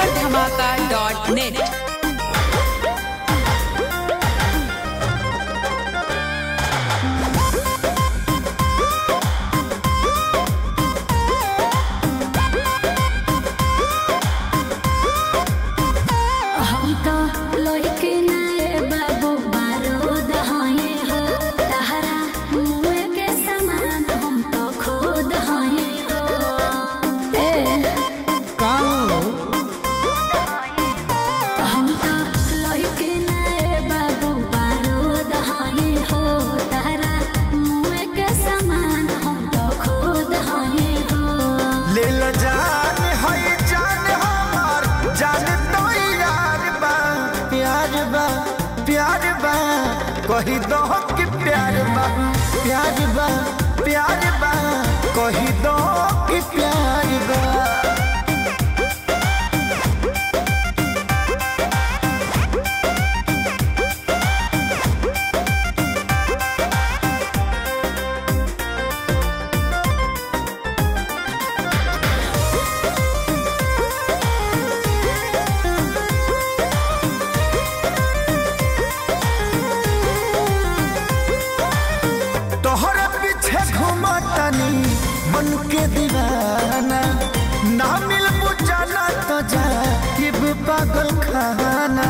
super धमाका dot net हम तो लइके नारे बाबू बारूद हये हो तहरा मुँह के समान हम तो खुद हये हो ए हम तो लइके नारे बाबू बारूद हये हो तहरा मुँह के समान हम तो खुद हये हो ले ल जान है जान हमार जान तो यार बा प्यार बा प्यार बा कही दो कि प्यार बा प्यार बा प्यार बा कही दो कि प्यार बा तोहरे पीछे घूमतनी मन के दीवाना ना मिल बुझाना तो जा ये पागल खाना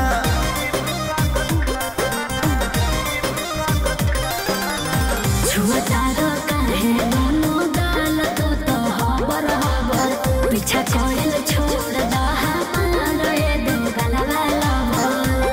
छुअतारो काहे मोनो दाल तो तो हबर हबर पीछा कोइल छोड़ दा हमारो ये दो गलवा लवर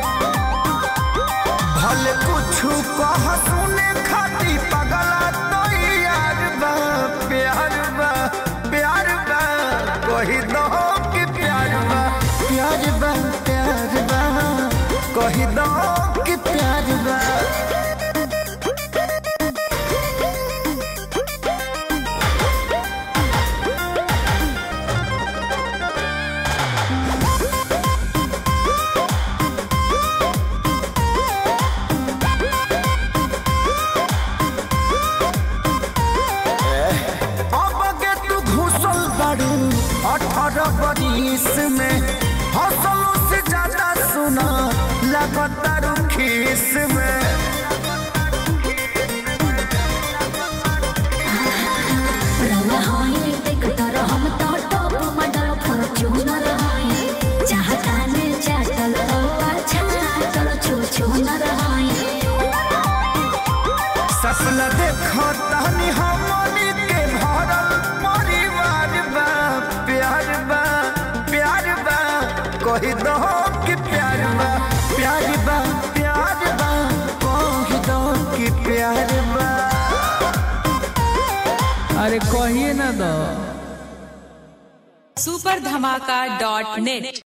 भले कुछ कह सुने खाती पगला तो यार बा प्यार बा प्यार बा कही दो कि प्यार बा प्यार बा प्यार बा कही दो कि प्यार बा अब के तू घुसल बारू अठारह बरिस में हौसलों से ज्यादा सुना लगातार खीस में रवा होई देख तर हम तो टॉप मॉडल फॉर्च्यूनर होई चाहता ने चाटल तो अच्छा चल छू छू न रहाई सपना देखो तहनी हमनी के भरल परिवार बा प्यार बा प्यार बा कही दो कि प्यार बा प्यार बा प्यार बा कही दो कि प्यार बा अरे कहिए ना दो सुपर धमाका डॉट नेट